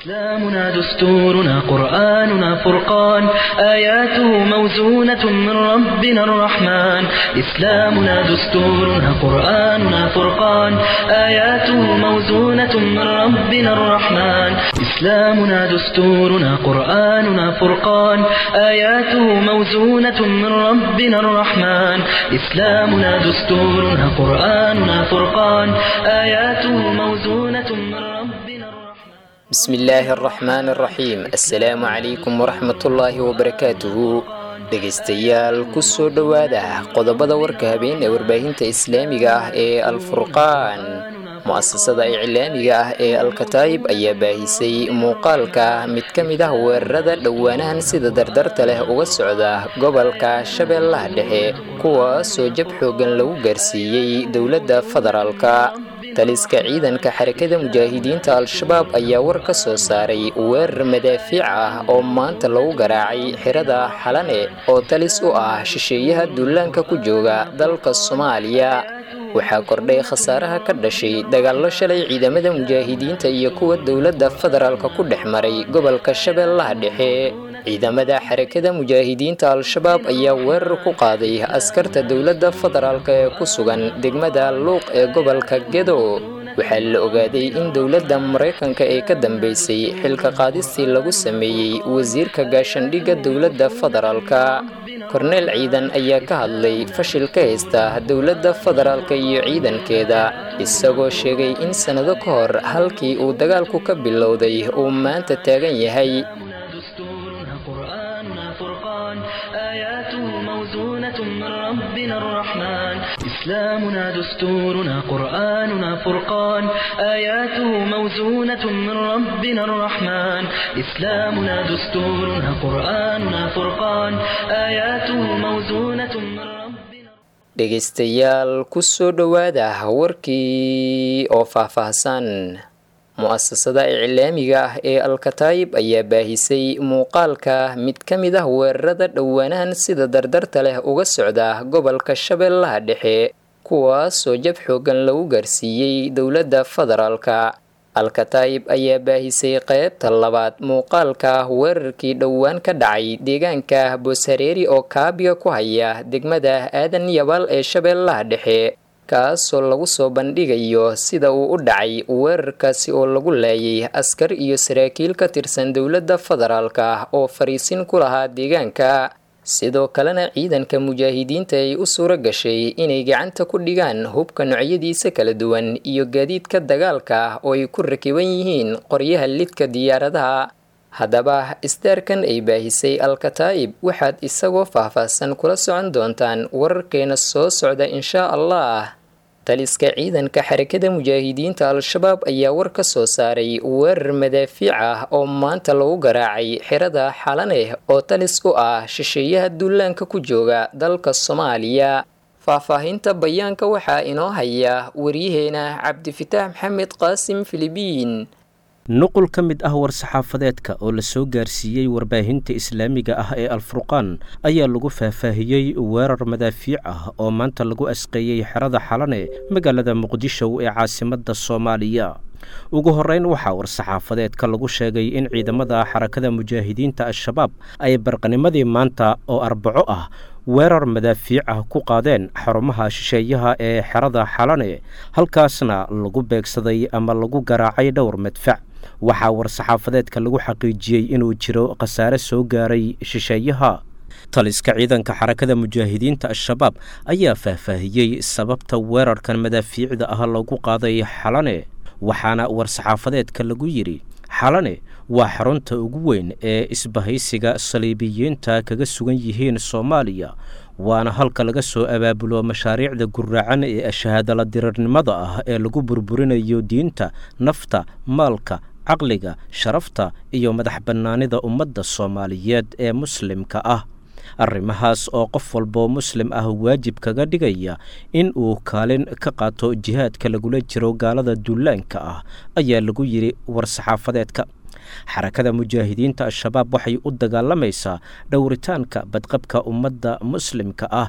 إسلامنا دستورنا قرآننا فرقان آياته موزونة من ربنا الرحمن إسلامنا دستورنا قرآننا فرقان آياته موزونة من ربنا الرحمن إسلامنا دستورنا قرآننا فرقان آياته موزونة من ربنا الرحمن إسلامنا دستورنا قرآننا فرقان آياته موزونة من ربنا الرحمن بسم الله الرحمن الرحيم السلام عليكم ورحمة الله وبركاته dhegaystayaal kusoo dhowaada qodobada warka habeen ee warbaahinta islaamiga ah ee alfurqaan mu-asasada iclaamiga ah ee alkataayib ayaa baahisay muuqaalka mid ka mid ah weerarada dhowaanahan sida dardarta leh uga socda gobolka shabeellaha dhexe kuwaasoo jab xoogan lagu gaarsiiyey dowladda federaalka taliska ciidanka xarakada mujaahidiinta al-shabaab ayaa war ka soo saaray weerar madaafiic ah oo maanta lagu garaacay xirada xalane oo talis u ah shisheeyaha duulaanka ku jooga dalka soomaaliya waxaa kordhay khasaaraha ka dhashay dagaallo shalay ciidamada mujaahidiinta iyo kuwa dowladda federaalka ku dhex maray gobolka shabeellaha dhexe ciidamada xarakada mujaahidiinta al-shabaab ayaa weerar ku qaaday askarta dowladda federaalka ee ku sugan degmada luuq ee gobolka gedo waxaa la ogaaday in dowladda maraykanka ee ka dambeysay xilka qaadistii lagu sameeyey wasiirka gaashandhigga dowladda federaalka korneel ciidan ayaa ka hadlay fashil ka haysta dowladda federaalka iyo ciidankeeda isagoo sheegay in sannado ka hor halkii uu dagaalku ka bilowday uu maanta taagan yahay دستورنا قرآننا فرقان آياته موزونة من ربنا الرحمن إسلامنا دستورنا قرآننا فرقان آياته موزونة من ربنا الرحمن إسلامنا دستورنا قرآننا فرقان آياته موزونة من ربنا dhegaystayaal kusoo dhowaada warkii oo faahfaahsan mu-asasada iclaamiga ah ee alkataayib ayaa baahisay muuqaalka mid ka mid ah weerarada dhowaanahan sida dardarta leh uga socda gobolka shabeellaha dhexe kuwaasoo jab xoogan lagu gaarsiiyey dowladda federaalka alkataayib ayaa baahisay qeybta labaad muuqaalka weerarkii dhowaan ka dhacay deegaanka booshareeri oo kaabiga ku haya degmada aadan yabaal ee shabeellaha dhexe kaasoo lagu soo bandhigayo sida uu u dhacay weerarkaasi oo lagu laayay askar iyo saraakiil ka tirsan dowladda federaalka oo fariisin ku lahaa deegaanka sidoo kalena ciidanka mujaahidiinta ay u suuro gashay inay gacanta ku dhigaan hubka noocyadiisa kala duwan iyo gaadiidka dagaalka oo ay ku rakiban yihiin qoryaha lidka diyaaradaha haddaba isdaarkan ay baahisay alkataa'ib waxaad isagoo faahfaahsan kula socon doontaan wararkeena soo socda inshaa allah taliska ciidanka xarakada mujaahidiinta al-shabaab ayaa war ka soo saaray weerar madaafiic ah oo maanta lagu garaacay xirada xalaneh oo talis u ah shisheeyaha duulaanka ku jooga dalka soomaaliya faahfaahinta bayaanka waxaa inoo haya waryaheena cabdifitaax maxamed qaasim filibiin nuqul ka mid ah war-saxaafadeedka oo la soo gaarsiiyey warbaahinta islaamiga ah ee alfurqaan ayaa lagu faahfaahiyey weerar madaafiic ah oo maanta lagu asqeeyey xerada xalane magaalada muqdisho ee caasimadda soomaaliya ugu horreyn waxaa war-saxaafadeedka lagu sheegay in ciidamada xarakada mujaahidiinta al-shabaab ay barqanimadii maanta oo arbaco ah weerar madaafiic ah ku qaadeen xarumaha shisheeyaha ee xerada xalane halkaasna lagu beegsaday ama lagu garaacay dhowr madfac waxaa war-saxaafadeedka lagu xaqiijiyey inuu jiro khasaare soo gaaray shisheeyaha taliska ciidanka xarakada mujaahidiinta al-shabaab ayaa faahfaahiyey sababta weerarkan madaafiicda ah lagu qaaday xalane waxaana war-saxaafadeedka lagu yidhi xalane waa xarunta ugu weyn ee isbahaysiga saliibiyiinta kaga sugan yihiin soomaaliya waana halka laga soo abaabulo mashaariicda guraacan ee shahaadala dirirnimada ah ee lagu burburinayo diinta nafta maalka caqliga sharafta iyo madax bannaanida ummadda soomaaliyeed ee muslimka ah arrimahaas oo qof walboo muslim ah waajib kaga dhigaya in uu kaalin ka qaato jihaadka lagula jiro gaalada duulaanka ah ayaa lagu yidhi war-saxaafadeedka xarakada mujaahidiinta al-shabaab waxay u dagaalamaysaa dhowritaanka badqabka ummadda muslimka ah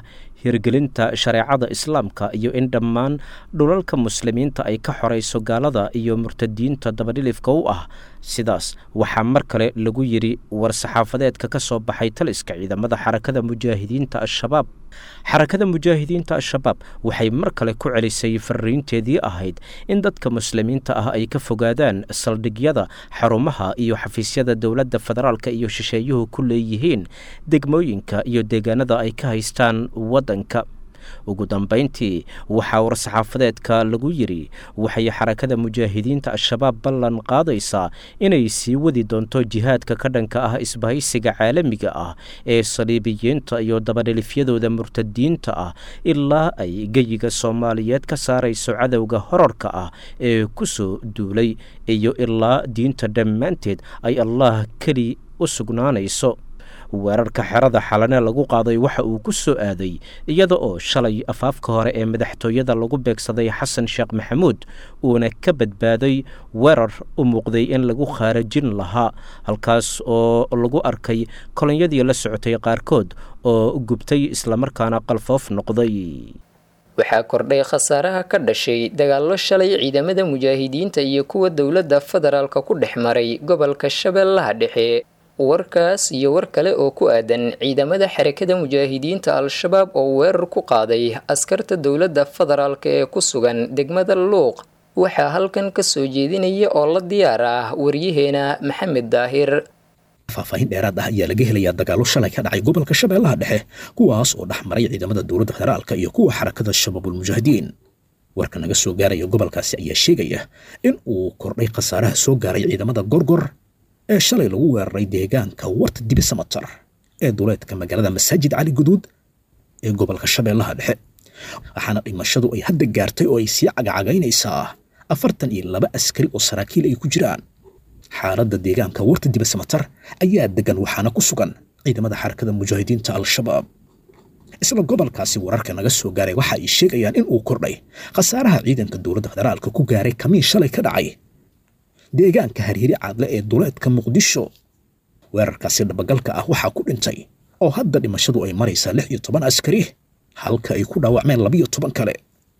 hirgelinta shareecada islaamka iyo in dhammaan dhulalka muslimiinta ay ka xorayso gaalada iyo murtadiinta dabadhilifka u ah sidaas waxaa mar kale lagu yidhi war-saxaafadeedka ka soo baxay taliska ciidamada xarakada mujaahidiinta al-shabaab xarakada mujaahidiinta al-shabaab waxay mar kale ku celisay fariinteedii ahayd in dadka muslimiinta ah ay ka fogaadaan saldhigyada xarumaha iyo xafiisyada dowladda federaalka iyo shisheeyuhu ku leeyihiin degmooyinka iyo deegaanada ay ka haystaan waddanka ugu dambayntii waxaa war-saxaafadeedka lagu yidhi waxay xarakada mujaahidiinta al-shabaab ballan qaadaysaa inay sii wadi doonto jihaadka ka dhanka ah isbahaysiga caalamiga ah ee saliibiyiinta iyo dabadhelifyadooda murtadiinta ah ilaa ay geyiga soomaaliyeed ka saarayso cadowga horarka ah ee ku soo duulay iyo ilaa diinta dhammaanteed ay allah keli u sugnaanayso weerarka xerada xalane lagu qaaday waxa uu ku soo aaday iyada oo shalay afaafka hore ee madaxtooyada lagu beegsaday xasan sheekh maxamuud uuna ka badbaaday weerar u muuqday in lagu khaarajin lahaa halkaas oo lagu arkay kolonyadii la socotay qaarkood oo gubtay islamarkaana qalfoof noqday waxaa kordhay khasaaraha ka dhashay dagaallo shalay ciidamada mujaahidiinta iyo kuwa dowladda federaalka ku dhex maray gobolka shabeellaha dhexe warkaas iyo war kale oo ku aadan ciidamada xarakada mujaahidiinta al-shabaab oo weerar ku qaaday askarta dowladda federaalk ee ku sugan degmada luuq waxaa halkan ka soo jeedinaya oo la diyaar ah waryaheena maxamed daahir faahfaahin dheeraad ah ayaa laga helayaa dagaallo shalay ka dhacay gobolka shabeellaha dhexe kuwaas oo dhex maray ciidamada dowladda federaalka iyo kuwa xarakada shabaabulmujaahidiin warka naga soo gaaraya gobolkaasi ayaa sheegaya in uu kordhay khasaaraha soo gaaray ciidamada gorgor ee shalay lagu weeraray deegaanka warta dibi samatar ee duleedka magaalada masaajid cali guduud ee gobolka shabeellaha dhexe waxaana dhimashadu ay hadda gaartay oo ay sii cagacagaynaysaa afartan iyo laba askari oo saraakiil ay ku jiraan xaaladda deegaanka warta dibi samatar ayaa degan waxaana ku sugan ciidamada xarakada mujaahidiinta al-shabaab isla gobolkaasi wararka naga soo gaaray waxa ay sheegayaan in uu kordhay khasaaraha ciidanka dowladda federaalka ku gaaray kamiin shalay ka dhacay deegaanka harhiri caadle ee duleedka muqdisho weerarkaasi dhabagalka ah waxaa ku dhintay oo hadda dhimashadu ay maraysaa lix iyo toban askari halka ay ku dhaawacmeen labiyo toban kale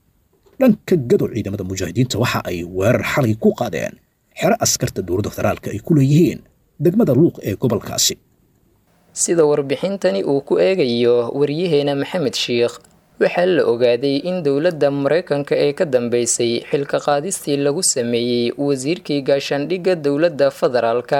dhanka gadow ciidamada mujaahidiinta waxa ay weerar xalay ku qaadeen xero askarta dowladda federaalka ay ku leeyihiin degmada luuq ee gobolkaasi sida warbixintani uu ku eegayo waryaheena maxamed sheikh waxaa la ogaaday in dowladda maraykanka ee ka dambeysay xilka qaadistii lagu sameeyey wasiirkii gaashaandhigga dowladda federaalka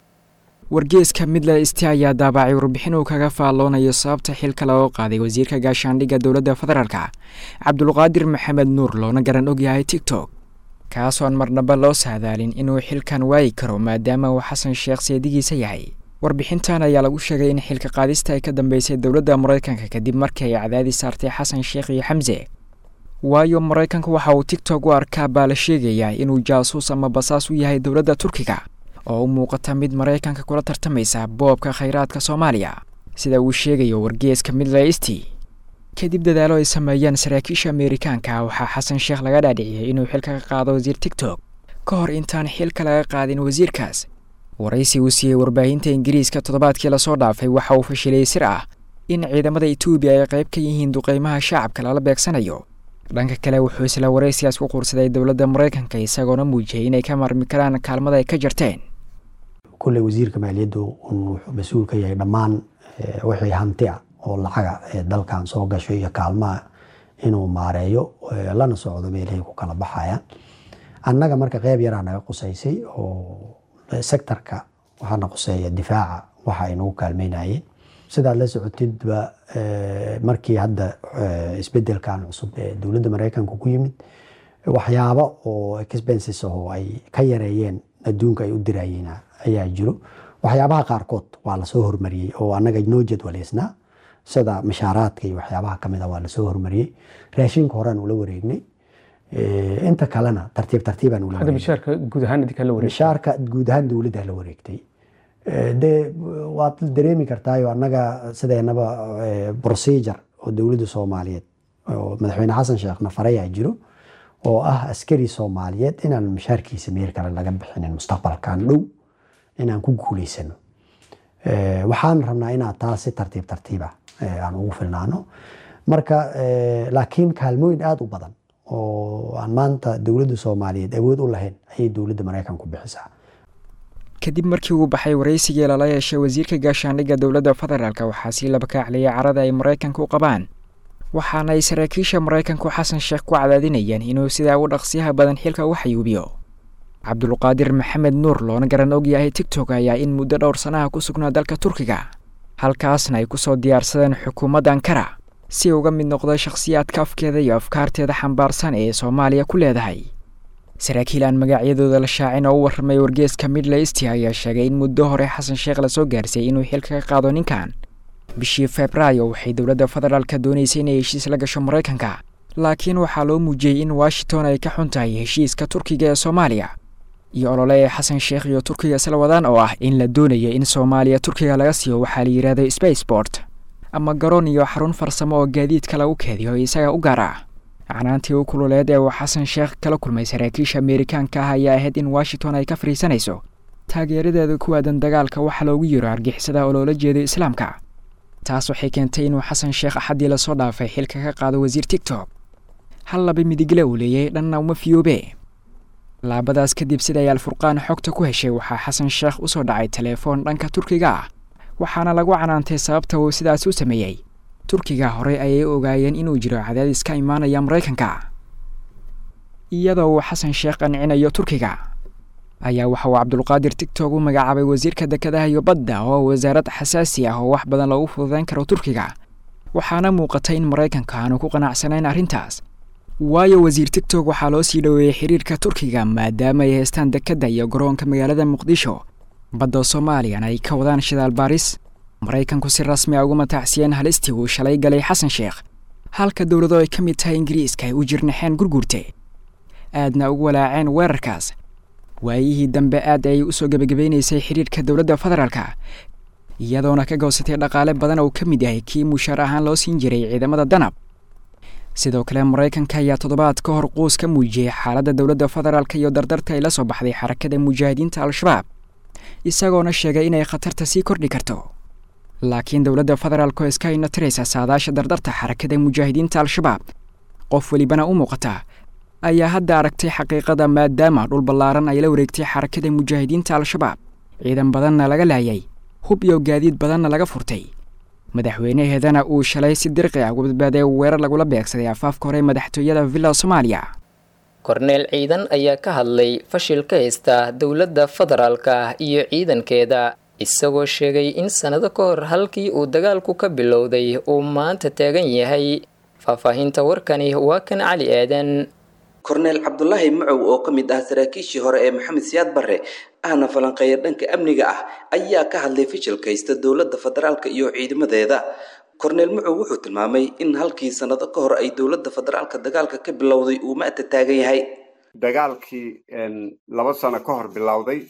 wargeeska midle isti ayaa daabacay warbixin uu kaga faalloonayo sababta xilka loo qaaday wasiirka gaashaandhigga dowladda federaalka cabdulqaadir maxamed nuur loona garan ogyahay tigtok kaasoon marnaba loo saadaalin inuu xilkan waayi karo maadaama uu xasan sheekh seedigiisa yahay warbixintan ayaa lagu sheegay in xilka qaadista ay ka dambeysay dowladda maraykanka kadib markii ay cadaadi saartay xasan sheekh iyo xamse waayo maraykanka waxa uu tigtok u arkaa baa la sheegayaa inuu jaasuus ama basaas u yahay dowladda turkiga oo u muuqata mid maraykanka kula tartamaysa boobka khayraadka soomaaliya sida uu sheegayo wargeeska midlaysti kadib dadaalo ay sameeyeen saraakiisha ameerikaanka waxaa xasan sheekh laga dhaadhiciyey inuu xilka ka qaado wasiir tigtok ka hor intaan xilka laga qaadin wasiirkaas waraysi uu siiyey warbaahinta ingiriiska toddobaadkii lasoo dhaafay waxa uu fashilay sir ah in ciidamada etoobiya ay qayb ka yihiin duqeymaha shacabka lala beegsanayo dhanka kale wuxuu isla waraysigaas ku quursaday dowladda maraykanka isagoona muujiyey inay ka marmi karaan kaalmada ay ka jarteen kulley wasiirka maaliyaddu wuxuu mas-uul ka yahay dhammaan wixii hanti ah oo lacaga ee dalkan soo gasho iyo kaalmaha inuu maareeyo lana socdo meelahay ku kala baxayaan annaga marka qeyb yaraa naga qusaysay oo sectorka waxaana quseeya difaaca waxa ay nagu kaalmeynayeen sidaad la socotidba markii hadda isbedelkan cusub ee dowladda maraykanka ku yimid waxyaabo oo expenses oo ay ka yareeyeen adduunka ay u dirayeen ayaa jiro waxyaabaha qaarkood waa lasoo hormariyey oo annaga noo jadwaleysnaa sida mashaaraadka iyo waxyaabaha kamid a waa lasoo hormariyey raashinka horean ula wareegnay inta kalena tartiib tartiibaan ula mishaarka guud ahaan idinka la wareegtay mishaarka guud ahaan dowladda la wareegtay de waad dareemi kartaayo annaga sideenaba procedure oo dowladda soomaaliyeed oo madaxweyne xasan sheekh nafareyaa jiro oo ah askari soomaaliyeed inaan mishaarkiisa meel kale laga bixinin mustaqbalkan dhow inaan ku guuleysano waxaan rabnaa inaa taas si tartiib tartiiba aan ugu filnaano marka laakiin kaalmooyin aada u badan oo aan maanta dowladda soomaaliyeed awood u lahayn ayay dowladda maraykanku bixisaa kadib markii uu baxay waraysigii lala yeeshay wasiirka gaashaandhigga dowladda federaalk waxaa sii laba kaacliyay carada ay maraykanka u qabaan waxaana ay saraakiisha maraykanku xasan sheekh ku cadaadinayaan inuu sidaa u dhaqsiyaha badan xilka u xayuubiyo cabdulqaadir maxamed nuur loona garan og yahay tigtok ayaa in muddo dhowr sanaha ku sugnaa dalka turkiga halkaasna ay kusoo diyaarsadeen xukuumadda ankara si uga mid noqda shakhsiyaadka afkeeda iyo afkaarteeda xambaarsan ee soomaaliya ku leedahay saraakiil aan magacyadooda la shaacin oo u warramay wargeeska midleysti ayaa sheegay in muddo hore xasan sheekh lasoo gaarsiiyey inuu xilka ka qaado ninkan bishii febraayo waxay dowladda federaalka doonaysay inay heshiis la gasho maraykanka laakiin waxaa loo muujiyey in washington ay ka xun tahay heshiiska turkiga ee soomaaliya iyo olole ee xasan sheekh iyo turkiga isla wadaan oo ah in la doonayo in soomaaliya turkiga laga siiyo waxaa la yidhaahdo spacebort ama garoon iyo xarun farsamo oo gaadiidka lagu keediyo isaga u gaar ah canaantii u kululeed ee uu xasan sheekh kala kulmay saraakiisha ameerikaanka ah ayaa ahayd in washington ay ka fadhiisanayso taageeradeeda ku aadan dagaalka waxa loogu yiro argixisada oo loola jeedo islaamka taas waxay keentay inuu xasan sheekh axaddii lasoo dhaafay xilka ka qaado wasiir tigtok hal laba midigle uu leeyahay dhanna uma fiyoobe laabadaas kadib siday alfurqaan xogta ku heshay waxaa xasan sheekh usoo dhacay teleefoon dhanka turkiga ah waxaana lagu canaantay sababta uu sidaas u sameeyey turkiga horey ayay ogaayeen inuu jiro cadaadis ka imaanaya maraykanka iyadoo uu xasan sheekh qancinayo turkiga ayaa waxa uu cabdulqaadir tigtok u magacaabay wasiirka dekedaha iyo badda oo wasaarad xasaasi ah oo wax badan loogu fududeyn karo turkiga waxaana muuqatay in maraykanka aanu ku qanacsanayn arrintaas waayo wasiir tigtok waxaa loo sii dhoweeyey xiriirka turkiga maadaama ay haystaan dekedda iyo garoonka magaalada muqdisho badda soomaaliyan ay ka wadaan shidaal baaris maraykanku si rasmi a ugu matacsiyeen halistii uu shalay galay xasan sheekh halka dowlado ay ka mid tahay ingiriiska ay u jirnaxeen gurgurte aadna ugu walaaceen weerarkaas waayihii dambe aad ayay usoo gebagabaynaysay xidhiirka dowladda federaalka iyadoona ka goosatay dhaqaale badan oo ka mid yahay kii mushaar ahaan loo siin jiray ciidamada danab sidoo kale maraykanka ayaa toddobaad ka hor quus ka muujiyey xaaladda dowladda federaalka iyo dardarta ay la soo baxday xarakada mujaahidiinta al-shabaab isagoona sheegay inay khatarta sii kordhi karto laakiin dowladda federaalk oo iska inatiraysa saadaasha dardarta xarakada mujaahidiinta al-shabaab qof welibana u muuqata ayaa hadda aragtay xaqiiqada maadaama dhul ballaaran ay la wareegtay xarakada mujaahidiinta al-shabaab ciidan badanna laga laayay hub iyo gaadiid badanna laga furtay madaxweynaheedana uu shalay si dirqi ah uga badbaaday weerar lagula beegsaday afaafka hore madaxtooyada villa soomaaliya korneel ciidan ayaa ka hadlay fashil ka haysta dowladda federaalka iyo ciidankeeda isagoo sheegay in sannado ka hor halkii uu dagaalku ka bilowday uu maanta taagan yahay faahfaahinta warkani waa kan cali aadan korneel cabdulaahi macow oo ka mid ah saraakiishii hore ee maxamed siyaad barre ahna falanqeeya dhanka amniga ah ayaa ka hadlay fashilkaysta dowladda federaalka iyo ciidamadeeda korneel macow wuxuu tilmaamay in halkii sannado ka hor ay dowladda federaalka dagaalka ka bilowday uu maanta taagan yahay dagaalkii laba sano ka hor bilowday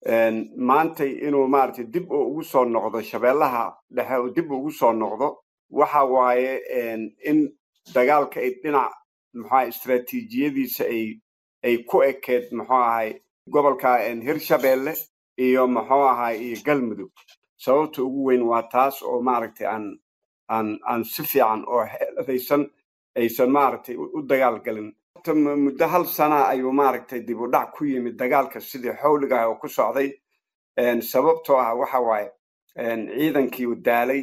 maantay inuu maaragtay dib oo ugu soo noqdo shabeellaha dhexe oo dib ugu soo noqdo waxa waaye in dagaalka ay dhinac muxuaha istraatiijiyadiisa ay ay ku ekeed muxuu ahay gobolka hirshabeelle iyo muxuu ahay iyo galmudug sababta ugu weyn waa taas oo maaragtay aan aan aan si fiican oo xeeladaysan aysan maaragtay u dagaalgelin muddo hal sana ayuu maaragtay dib u dhac ku yimid dagaalka sidii xawliga ah oo ku socday sababtoo ah waxa waaye ciidankii u daalay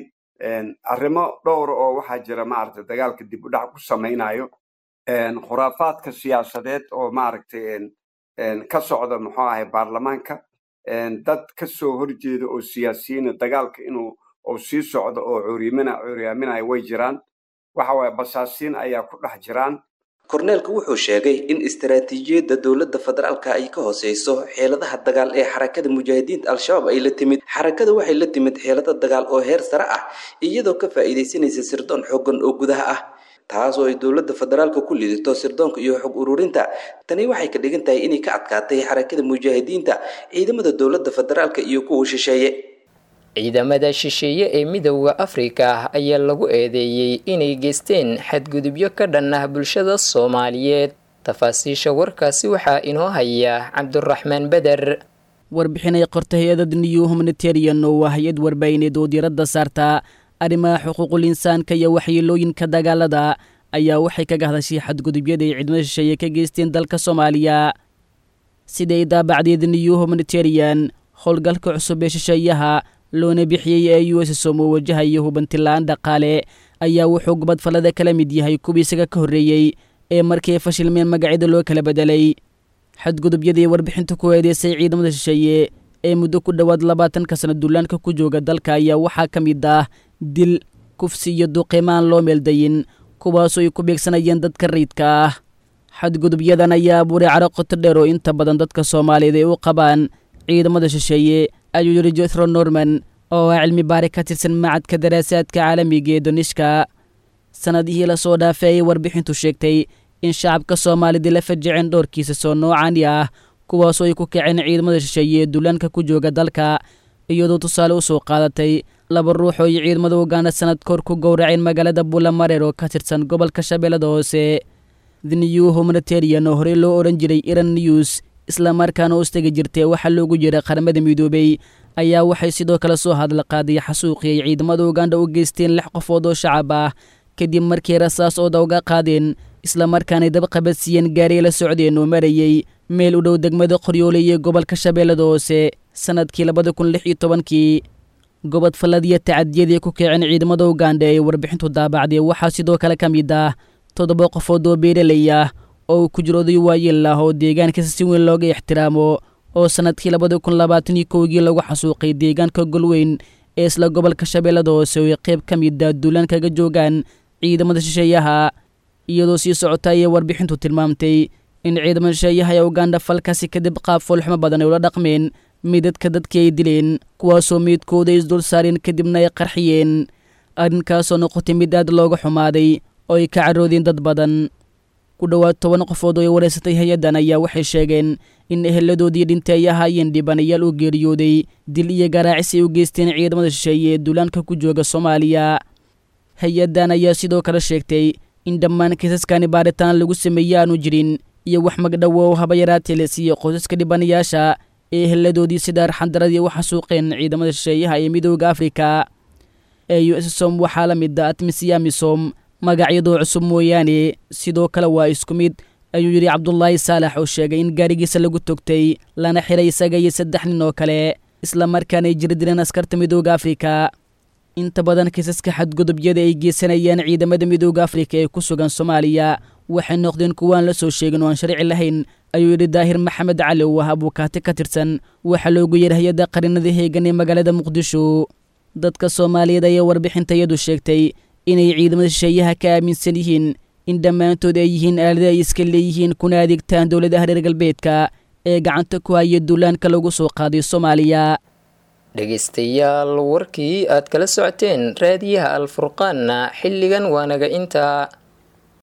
arrimo dhowra oo waxaa jira maaragtay dagaalka dib u dhac ku samaynayo khuraafaadka siyaasadeed oo maaragtay ka socda muxuu ahay baarlamaanka dad ka soo horjeeda oo siyaasiyiina dagaalka inuu uu sii socdo oo curyamina curyaaminaya way jiraan waxa waaye basaasiin ayaa ku dhex jiraan korneelku wuxuu sheegay in istaraatiijiyadda dowladda federaalka ay ka hooseyso xeeladaha dagaal ee xarakada mujaahidiinta al-shabaab ay la timid xarakada waxay la timid xeelado dagaal oo heer sare ah iyadoo ka faa'iidaysanaysa sirdoon xoogan oo gudaha ah taas oo ay dowladda federaalka ku lidato sirdoonka iyo xog ururinta tani waxay ka dhigan tahay inay ka adkaatay xarakada mujaahidiinta ciidamada dowladda federaalka iyo kuwa shisheeye ciidamada shisheeye ee midowda afrika ayaa lagu eedeeyey inay geysteen xadgudubyo ka dhan ah bulshada soomaaliyeed tafaasiisha warkaasi waxaa inoo haya cabduraxmaan beder warbixinay qorta hay-adda new humanitarian oo waa hay-ad warbaahineed oo diiradda saarta arrimaha xuquuqul insaanka iyo waxyeelooyinka dagaalada ayaa waxay kaga hadashay xadgudubyada ay ciidamada shisheeye ka geysteen dalka soomaaliya siday daabacdeed new humanitarian howlgalka cusub ee shisheeyaha loona bixiyey ee u s som oo wajahayo hubantilaan dhaqaale ayaa wuxuu gubadfallada kala mid yahay kuwii isaga ka horreeyey ee markii ay fashilmeen magacyada loo kala bedelay xadgudubyadii warbixinta ku eedeysay ciidamada shisheeye ee muddo ku dhowaad labaatanka sana duulaanka ku jooga dalka ayaa waxaa ka mid ah dil kufsi iyo duqimaan loo meeldayin kuwaasoo ay ku beegsanayeen dadka rayidka ah xadgudubyadan ayaa abuuray caro qoto dheer oo inta badan dadka soomaaliyeed ay u qabaan ciidamada shisheeye ayuu yidhi jethro norman oo ah cilmi baari ka tirsan macadka daraasaadka caalamiga ee donishka sannadihii lasoo dhaafay ayay warbixintu sheegtay in shacabka soomaalida la fajaceen dhowrkiisa soo noocani ah kuwaasoo ay ku kaceen ciidamada shisheeye ee duulaanka ku jooga dalka iyadoo tusaale u soo qaadatay laba ruux oo ay ciidamada uganda sanad kahor ku gowraceen magaalada buulamareer oo ka tirsan gobolka shabeellada hoose the new humanitarian oo horey loo odhan jiray iran news islamarkaana u istegi jirtay waxaa loogu yeeray qaramada midoobey ayaa waxay sidoo kale soo hadla qaaday xasuuqii ay ciidamada uganda u geysteen lix qofood oo shacab ah kadib markii rasaas ooda uga qaadeen islamarkaanay dabqabadsiiyeen gaariay la socdeen oo marayey meel u dhow degmada qoryoole iyo gobolka shabeellada hoose sannadkii labada kun lix iyo tobankii gobod falladiyo tacadiyadii ku kaceen ciidamada uganda ee warbixintu daabacday waxaa sidoo kale ka mid ah toddoba qofood oo beeraley ah oo uu ku jiro oday waayeel ah oo deegaankiisa si weyn looga ixtiraamo oo sannadkii labada kun labaatan iyo kowgii lagu xasuuqay deegaanka golweyn ee isla gobolka shabeellada hoose oo ay qayb ka mid ah duulaan kaga joogaan ciidamada shisheeyaha iyadoo sii socota ayay warbixintu tilmaamtay in ciidamada shisheeyaha ee uganda falkaasi kadib qaab foolxumo badan ay ula dhaqmeen midadka dadkii ay dileen kuwaasoo meydkooda isdul saareen kadibna ay qarxiyeen arrinkaasoo noqotay mid aad looga xumaaday oo ay ka caroodeen dad badan ku dhowaad toban qofood oo ay wareysatay hay-addan ayaa waxay sheegeen in eheladoodii dhintay ay ahaayeen dhibanayaal u geeriyooday dil iyo garaacis ay u geysteen ciidamada shisheeye ee duulaanka ku jooga soomaaliya hay-addan ayaa sidoo kale sheegtay in dhammaan kiisaskani baaritaan lagu sameeyey aanu jirin iyo wax magdhowo oo haba yaraatee la siiye qoysaska dhibanayaasha ee eheladoodii sida arxandaradii u xasuuqeen ciidamada shisheeyaha ee midooda afrika ee u s som waxaa la mid a atmisiyamisom magacyadoo cusub mooyaane sidoo kale waa isku mid ayuu yidhi cabdulaahi saalax oo sheegay in gaarigiisa lagu togtay lana xiray isaga iyo saddex nin oo kale islamarkaana ay jiri direen askarta midooda afrika inta badan kiisaska xadgudubyada ay geysanayaan ciidamada midooda afrika ee ku sugan soomaaliya waxay noqdeen kuwaan la soo sheegin oo aan sharci lahayn ayuu yidhi daahir maxamed cali oo ah abuukaati ka tirsan waxaa loogu yeeray hay-adda qarinada heegan ee magaalada muqdisho dadka soomaaliyeed ayaa warbixintayadu sheegtay inay ciidamada shisheeyaha ka aaminsan yihiin in dhammaantood ay yihiin aalada ay iska leeyihiin kuna adeegtaan dowladaha reer galbeedka ee gacanta ku haya duulaanka lagu soo qaaday soomaaliya dhegaystayaal warkii aad kala socoteen raadiyaha alfurqaanna xilligan waanaga intaa